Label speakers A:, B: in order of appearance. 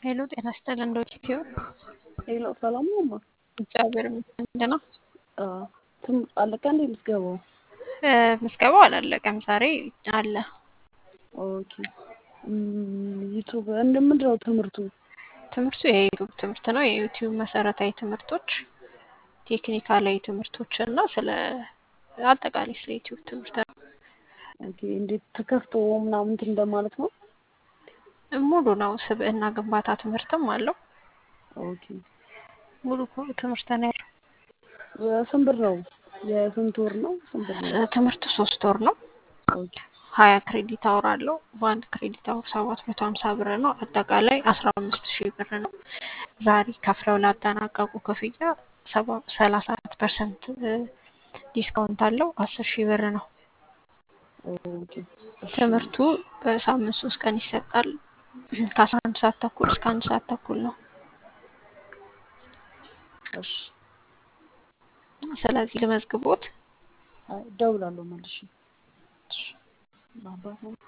A: ሄሎ ጤና ይስጥልን እንዴት ይሁን?
B: ሄሎ ሰላም ነው እማ?
A: እግዚአብሔር ይመስገን ደህና።
B: አዎ ትም አለቀ እንዴ ምዝገባው?
A: እ፣ ምዝገባው አላለቀም ዛሬ አለ።
B: ኦኬ ዩቱብ እንደ ምንድን ነው ትምህርቱ?
A: ትምህርቱ የዩቲዩብ ትምህርት ነው። የዩቲዩብ መሰረታዊ ትምህርቶች፣ ቴክኒካላዊ ትምህርቶች እና ስለ አጠቃላይ ስለ ዩቲዩብ ትምህርት ነው።
B: ኦኬ እንዴት ተከፍቶ ምናምን እንትን እንደማለት ነው?
A: ሙሉ ነው። ስብዕና ግንባታ ትምህርትም አለው።
B: ኦኬ
A: ሙሉ ትምህርት ነው ያለው።
B: ስንት ብር ነው? የስንት ወር ነው? ስንት ብር ነው?
A: ትምህርቱ ሶስት ወር ነው።
B: ኦኬ
A: ሀያ ክሬዲት አወር አለው። በአንድ ክሬዲት አወር ሰባት መቶ ሀምሳ ብር ነው። አጠቃላይ አስራ አምስት ሺህ ብር ነው። ዛሬ ከፍለው ላጠናቀቁ ክፍያ ሰላሳ አራት ፐርሰንት ዲስካውንት አለው። አስር ሺህ ብር ነው።
B: ኦኬ እሺ
A: ትምህርቱ በሳምንት ሶስት ቀን ይሰጣል። ከአስራ አንድ ሰዓት ተኩል እስከ አንድ ሰዓት ተኩል ነው።
B: እሺ
A: ስለዚህ ልመዝግቦት
B: አይ እደውላለሁ መልሼ። አባት ነው